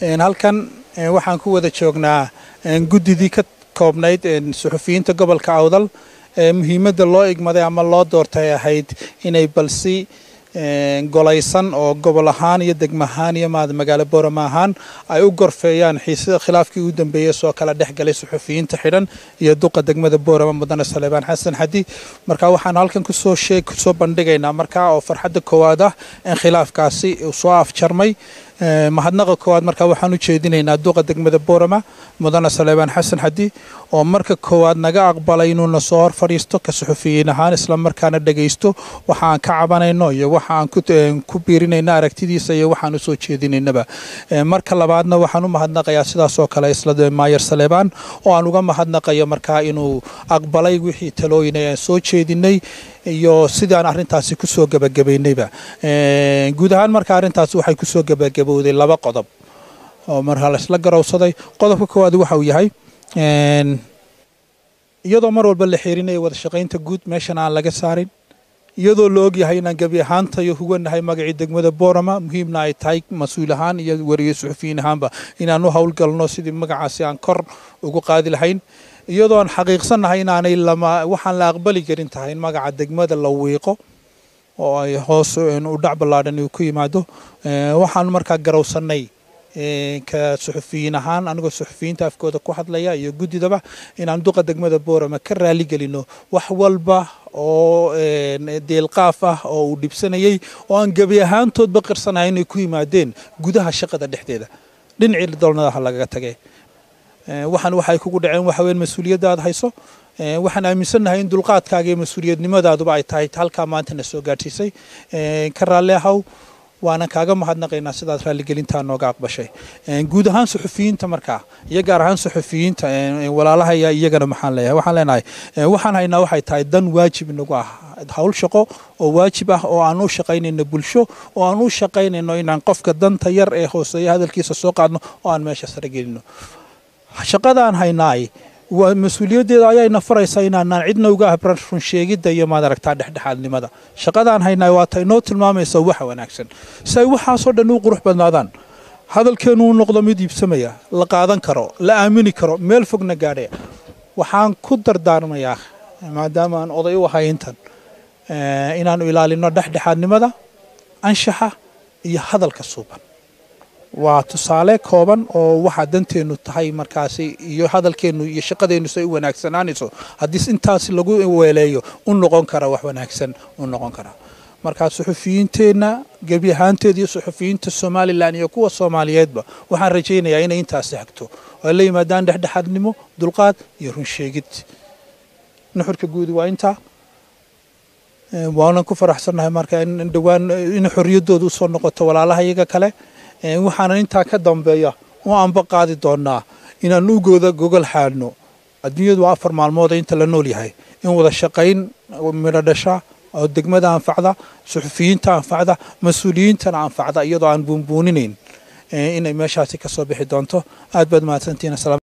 halkan waxaan ku wada joognaa guddidii ka koobnayd suxufiyiinta gobolka awdal muhiimadda loo igmaday ama loo doortay ahayd inay balsi golaysan oo gobol ahaan iyo degmo ahaan iyo maad magaalo boorama ahaan ay u gorfeeyaan xiisada khilaafkii u dambeeyey soo kala dhex galay suxufiyiinta xidhan iyo duqa degmada boorama mudane saleebaan xasan xadi marka waxaan halkan kusoo sheeg kusoo bandhigaynaa markaa oo farxadda koowaad ah in khilaafkaasi uu soo afjarmay mahadnaqa koowaad markaa waxaan u jeedinaynaa duqa degmada boorama mudane saleebaan xasan xadi oo marka koowaad naga aqbalay inuuna soo hor fadhiisto ka suxufiyiin ahaan islamarkaana dhegaysto waxa aan ka cabanayno iyo waxa aan ku biirinayna aragtidiisa iyo waxaan usoo jeedinaynaba marka labaadna waxaan u mahadnaqayaa sidaas oo kale isla maayer saleebaan oo aan uga mahadnaqayo markaa inuu aqbalay wixii talooyin aan soo jeedinay iyo sidaan arrintaasi kusoo gebagabaynayba guud ahaan marka arrintaasi waxay kusoo gebagabowday laba qodob oo markaa laisla garowsaday qodobka koowaad waxa uu yahay iyadoo mar walba la xiirinayo wada shaqaynta guud meeshan aan laga saarin iyadoo la ogyahay inaan gebi ahaantayo huganahay magacii degmada boorama muhiimna ay tahay mas-uul ahaan iyo wariye suxufiyiin ahaanba inaan u howlgalno sidii magacaasi aan kor ugu qaadi lahayn iyadoo aan xaqiiqsannahay inaanay lama waxaan la aqbali karin tahay in magaca degmada la wiiqo oo ay hoos u dhac ballaadhan uu ku yimaado waxaan markaa garowsannay ka suxufiyiin ahaan anigoo suxufiyiinta afkooda ku hadlaya iyo guddidaba inaan duqa degmada boorama ka raali gelino wax walba oo deelqaaf ah oo uu dhibsanayay oo aan gebi ahaantoodba qirsanahay inay ku yimaadeen gudaha shaqada dhexdeeda dhinacii doolnadaha lagaga tagay waxaan waxay kugu dhaceen waxa weyn mas-uuliyadda aad hayso waxaan aaminsannahay in dulqaadkaaga iyo mas-uuliyadnimadaadu ay tahay halkaa maanta na soo gaadhsiisay ka raalli ahaw waana kaaga mahadnaqaynaa sidaad raaligelintaa nooga aqbashay guud ahaan suxufiyiinta markaa iyo gaar ahaan suxufiyiinta walaalahaya iyagana maxaan leeyahay waxaan leenahay waxaan haynaa waxay tahay dan waajib inagu ah hawl shaqo oo waajib ah oo aan u shaqaynayno bulsho oo aan u shaqaynayno inaan qofka danta yar ee hooseeya hadalkiisa soo qaadno oo aan meesha sare gelino shaqadaan haynaay waa mas-uuliyaddeeda ayaayna faraysaa inaanaan cidna uga habran runsheegidda iyo maad aragtaa dhexdhexaadnimada shaqadaan haynaay waa ta inoo tilmaamaysa waxa wanaagsan si ay waxaasoo dhan u qurux badnaadaan hadalkeennu u noqdo mid iibsamaya la qaadan karo la aamini karo meel fogna gaadhaya waxaan ku dardaarmayaa maadaama aan oday u ahay intan inaannu ilaalino dhexdhexaadnimada anshaxa iyo hadalka suuban waa tusaale kooban oo waxaa danteennu tahay markaasi iyo hadalkeennu iyo shaqadeennu say u wanaagsanaanayso haddii intaasi lagu weeleeyo u noqon kara wax wanaagsan u noqon kara markaa suxufiyiinteenna gebi ahaanteeda iyo suxufiyiinta somalilan iyo kuwa soomaaliyeedba waxaan rajaynayaa inay intaasi hagto oo ay la yimaadaan dhexdhexaadnimo dulqaad iyo runsheegid nuxurka guudi waa intaa waanan ku faraxsannahay marka in dhowaan in xorriyaddooda usoo noqoto walaalaha iyaga kale waxaanan intaa ka dambeeya u anba qaadi doonaa inaan ugooda gogol xaadhno adduunyadu waa afar maalmood inta la nool yahay in wada shaqayn midho dhasha oo degmada anfacda suxufiyiinta anfacda mas-uuliyiintana anfacda iyadoo aan buunbuuninayn inay meeshaasi ka soo bixi doonto aad baad mahadsantihiin